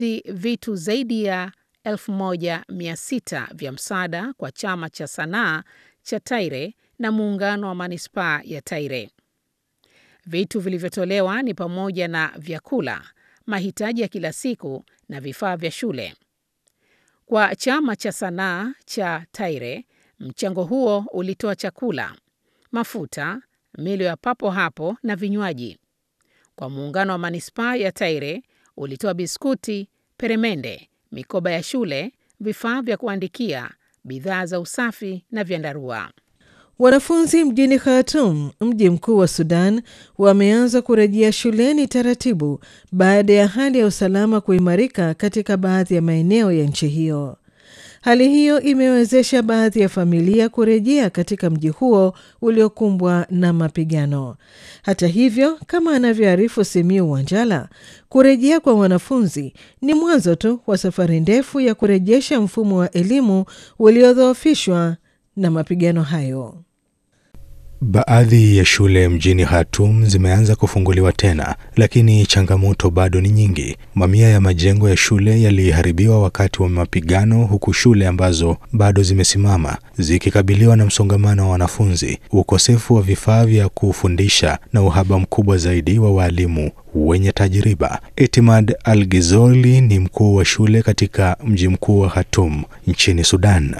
vitu zaidi ya 1600 vya msaada kwa chama cha sanaa cha Taire na muungano wa manispaa ya Taire. Vitu vilivyotolewa ni pamoja na vyakula, mahitaji ya kila siku na vifaa vya shule. Kwa chama cha sanaa cha Taire, mchango huo ulitoa chakula, mafuta, milo ya papo hapo na vinywaji. Kwa muungano wa manispaa ya Taire ulitoa biskuti, peremende, mikoba ya shule, vifaa vya kuandikia, bidhaa za usafi na vyandarua. Wanafunzi mjini Khartoum, mji mkuu wa Sudan, wameanza kurejea shuleni taratibu baada ya hali ya usalama kuimarika katika baadhi ya maeneo ya nchi hiyo. Hali hiyo imewezesha baadhi ya familia kurejea katika mji huo uliokumbwa na mapigano. Hata hivyo, kama anavyoarifu Simiu Wanjala, kurejea kwa wanafunzi ni mwanzo tu wa safari ndefu ya kurejesha mfumo wa elimu uliodhoofishwa na mapigano hayo. Baadhi ya shule mjini Khartoum zimeanza kufunguliwa tena, lakini changamoto bado ni nyingi. Mamia ya majengo ya shule yaliharibiwa wakati wa mapigano, huku shule ambazo bado zimesimama zikikabiliwa na msongamano wa wanafunzi, ukosefu wa vifaa vya kufundisha na uhaba mkubwa zaidi wa waalimu wenye tajriba. Etimad Al-Ghizoli ni mkuu wa shule katika mji mkuu wa Khartoum nchini Sudan.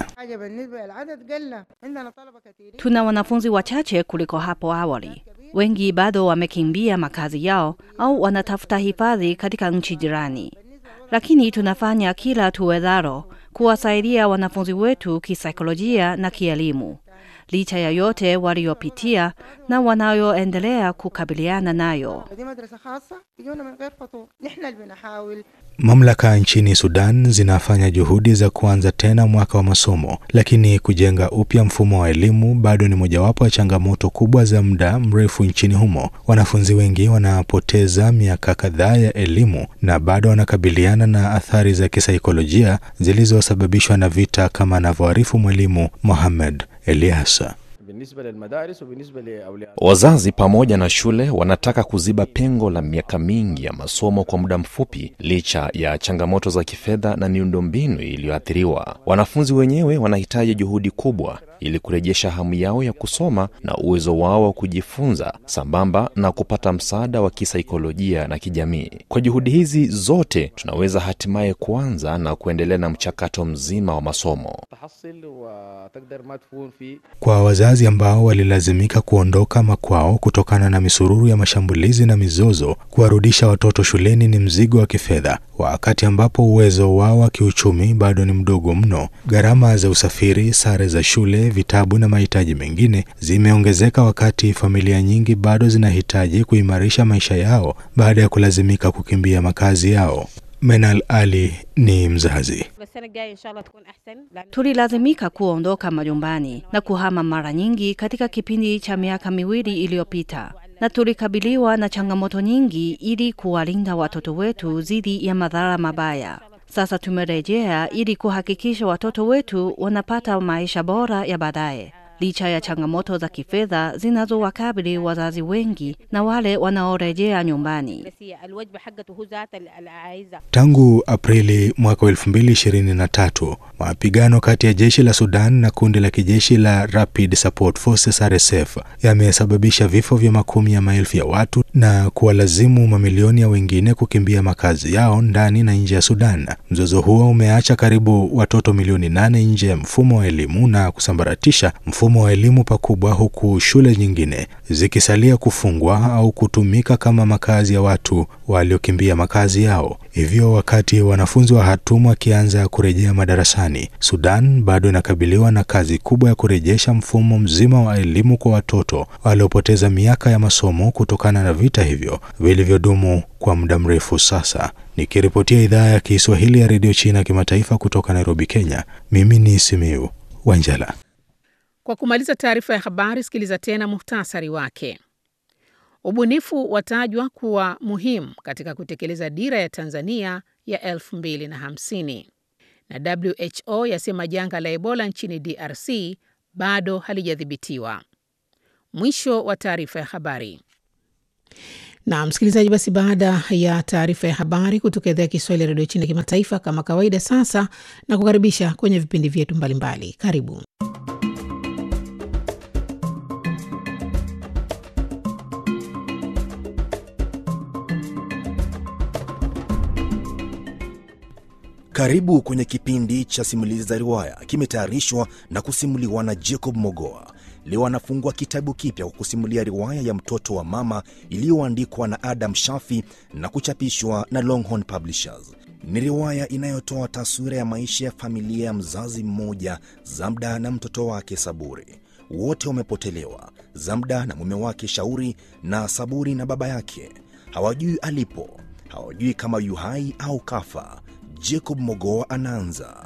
Tuna wanafunzi wachache kuliko hapo awali. Wengi bado wamekimbia makazi yao au wanatafuta hifadhi katika nchi jirani, lakini tunafanya kila tuwezalo kuwasaidia wanafunzi wetu kisaikolojia na kielimu, licha ya yote waliopitia na wanayoendelea kukabiliana nayo. Mamlaka nchini Sudan zinafanya juhudi za kuanza tena mwaka wa masomo, lakini kujenga upya mfumo wa elimu bado ni mojawapo ya changamoto kubwa za muda mrefu nchini humo. Wanafunzi wengi wanapoteza miaka kadhaa ya elimu na bado wanakabiliana na athari za kisaikolojia zilizosababishwa na vita, kama anavyoarifu mwalimu Mohamed Eliasa. Wazazi pamoja na shule wanataka kuziba pengo la miaka mingi ya masomo kwa muda mfupi, licha ya changamoto za kifedha na miundombinu iliyoathiriwa. Wanafunzi wenyewe wanahitaji juhudi kubwa ili kurejesha hamu yao ya kusoma na uwezo wao wa kujifunza, sambamba na kupata msaada wa kisaikolojia na kijamii. Kwa juhudi hizi zote, tunaweza hatimaye kuanza na kuendelea na mchakato mzima wa masomo. Kwa wazazi ambao walilazimika kuondoka makwao kutokana na misururu ya mashambulizi na mizozo, kuwarudisha watoto shuleni ni mzigo wa kifedha, wakati ambapo uwezo wao wa kiuchumi bado ni mdogo mno. Gharama za usafiri, sare za shule, vitabu na mahitaji mengine zimeongezeka, wakati familia nyingi bado zinahitaji kuimarisha maisha yao baada ya kulazimika kukimbia makazi yao. Menal Ali ni mzazi. Tulilazimika kuondoka majumbani na kuhama mara nyingi katika kipindi cha miaka miwili iliyopita, na tulikabiliwa na changamoto nyingi ili kuwalinda watoto wetu dhidi ya madhara mabaya. Sasa tumerejea ili kuhakikisha watoto wetu wanapata maisha bora ya baadaye, licha ya changamoto za kifedha zinazowakabili wazazi wengi na wale wanaorejea nyumbani. Tangu Aprili mwaka 2023 mapigano kati ya jeshi la Sudan na kundi la kijeshi la Rapid Support Forces RSF yamesababisha vifo vya makumi ya maelfu ya watu na kuwalazimu mamilioni ya wengine kukimbia makazi yao ndani na nje ya Sudan. Mzozo huo umeacha karibu watoto milioni nane nje ya mfumo wa elimu na kusambaratisha mfumo wa elimu pakubwa, huku shule nyingine zikisalia kufungwa au kutumika kama makazi ya watu waliokimbia makazi yao. Hivyo wakati wanafunzi wa Khartoum wakianza kurejea madarasani, Sudan bado inakabiliwa na kazi kubwa ya kurejesha mfumo mzima wa elimu kwa watoto waliopoteza miaka ya masomo kutokana na vita hivyo vilivyodumu kwa muda mrefu sasa. Nikiripotia idhaa ya Kiswahili ya redio China kimataifa kutoka Nairobi, Kenya, mimi ni Simiu Wanjala. Kwa kumaliza taarifa ya habari, sikiliza tena muhtasari wake. Ubunifu watajwa kuwa muhimu katika kutekeleza dira ya Tanzania ya 2050 na WHO yasema janga la Ebola nchini DRC bado halijadhibitiwa. Mwisho wa taarifa ya habari. Na msikilizaji, basi baada ya taarifa ya habari kutoka idhaa ya Kiswahili ya redio China kimataifa, kama kawaida, sasa na kukaribisha kwenye vipindi vyetu mbalimbali. Karibu. Karibu kwenye kipindi cha simulizi za riwaya, kimetayarishwa na kusimuliwa na Jacob Mogoa. Leo anafungua kitabu kipya kwa kusimulia riwaya ya mtoto wa mama iliyoandikwa na Adam Shafi na kuchapishwa na Longhorn Publishers. Ni riwaya inayotoa taswira ya maisha ya familia ya mzazi mmoja, Zamda na mtoto wake Saburi. Wote wamepotelewa, Zamda na mume wake Shauri, na Saburi na baba yake. Hawajui alipo, hawajui kama yu hai au kafa. Jacob Mogoa anaanza.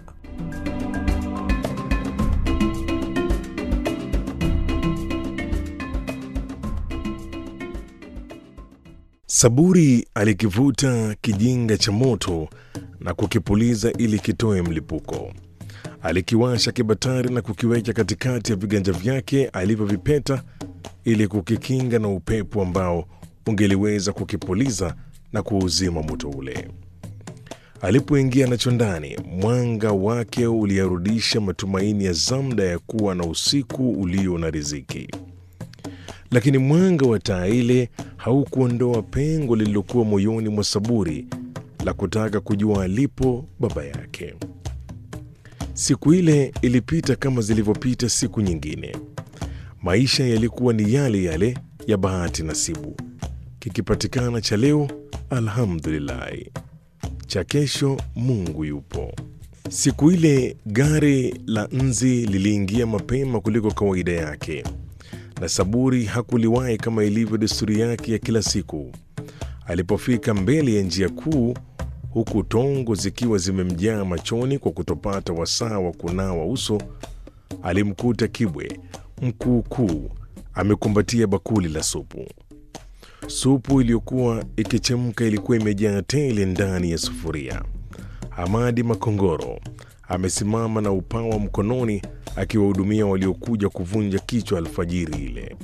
Saburi alikivuta kijinga cha moto na kukipuliza ili kitoe mlipuko. Alikiwasha kibatari na kukiweka katikati ya viganja vyake alivyovipeta ili kukikinga na upepo ambao ungeliweza kukipuliza na kuuzima moto ule. Alipoingia nacho ndani, mwanga wake uliyarudisha matumaini ya Zamda ya kuwa na usiku ulio na riziki, lakini mwanga wa taa ile haukuondoa pengo lililokuwa moyoni mwa Saburi la kutaka kujua alipo baba yake. Siku ile ilipita kama zilivyopita siku nyingine. Maisha yalikuwa ni yale yale ya bahati nasibu, kikipatikana cha leo, alhamdulillahi cha kesho Mungu yupo. Siku ile gari la nzi liliingia mapema kuliko kawaida yake, na Saburi hakuliwahi kama ilivyo desturi yake ya kila siku. Alipofika mbele ya njia kuu, huku tongo zikiwa zimemjaa machoni kwa kutopata wasaa wa kunawa uso, alimkuta Kibwe mkuukuu amekumbatia bakuli la supu. Supu iliyokuwa ikichemka ilikuwa imejaa tele ndani ya sufuria. Hamadi Makongoro amesimama na upawa mkononi akiwahudumia waliokuja kuvunja kichwa alfajiri ile.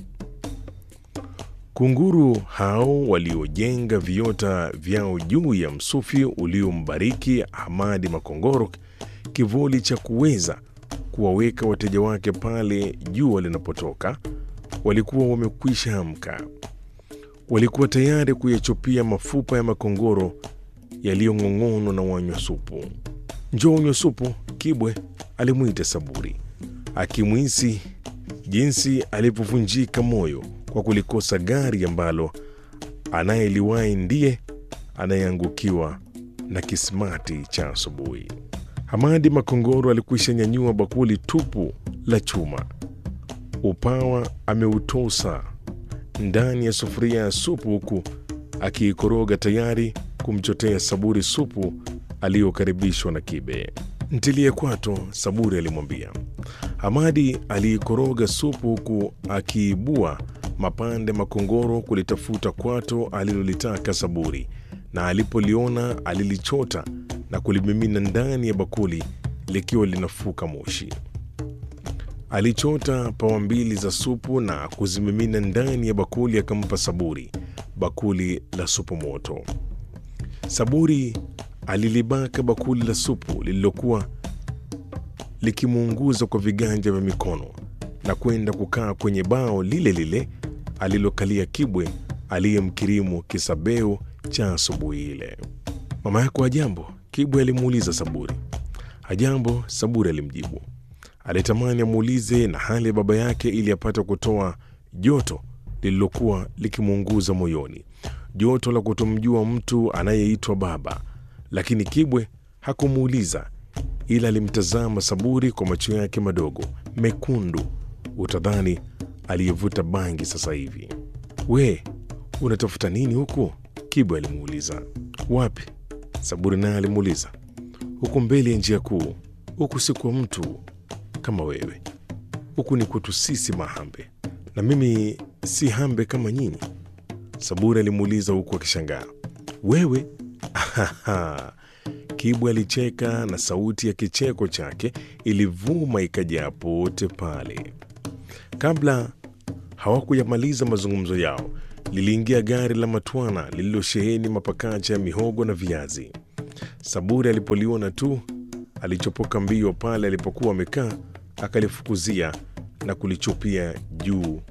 Kunguru hao waliojenga viota vyao juu ya msufi uliombariki Hamadi Makongoro kivuli cha kuweza kuwaweka wateja wake pale jua linapotoka, walikuwa wamekwisha amka walikuwa tayari kuyachupia mafupa ya makongoro yaliyong'ong'onwa na wanywa supu. Njoo unywe supu, Kibwe alimwita Saburi, akimwisi jinsi alivyovunjika moyo kwa kulikosa gari ambalo anayeliwahi ndiye anayeangukiwa na kismati cha asubuhi. Hamadi Makongoro alikwisha nyanyua bakuli tupu la chuma, upawa ameutosa ndani ya sufuria ya supu huku akiikoroga tayari kumchotea Saburi supu aliyokaribishwa na Kibe. Ntilie kwato, Saburi alimwambia. Hamadi aliikoroga supu huku akiibua mapande makongoro kulitafuta kwato alilolitaka Saburi, na alipoliona alilichota na kulimimina ndani ya bakuli likiwa linafuka moshi. Alichota pawa mbili za supu na kuzimimina ndani ya bakuli, akampa Saburi bakuli la supu moto. Saburi alilibaka bakuli la supu lililokuwa likimuunguza kwa viganja vya mikono na kwenda kukaa kwenye bao lile lile alilokalia Kibwe aliyemkirimu kisabeu cha asubuhi ile. Mama yako hajambo? Kibwe alimuuliza Saburi. Hajambo, Saburi alimjibu. Alitamani amuulize na hali ya baba yake ili apate kutoa joto lililokuwa likimuunguza moyoni, joto la kutomjua mtu anayeitwa baba. Lakini Kibwe hakumuuliza, ila alimtazama Saburi kwa macho yake madogo mekundu, utadhani aliyevuta bangi sasa hivi. We, unatafuta nini huku? Kibwe alimuuliza. Wapi? Saburi naye alimuuliza. Huku mbele ya njia kuu. Huku si kwa mtu kama wewe, huku ni kwetu sisi Mahambe, na mimi si Hambe kama nyinyi. Saburi alimuuliza huku akishangaa. Wewe? Kibwe alicheka na sauti ya kicheko chake ilivuma ikajaa pote pale. Kabla hawakuyamaliza mazungumzo yao, liliingia gari la matwana lililosheheni mapakacha ya mihogo na viazi. Saburi alipoliona tu alichopoka mbio pale alipokuwa amekaa, akalifukuzia na kulichupia juu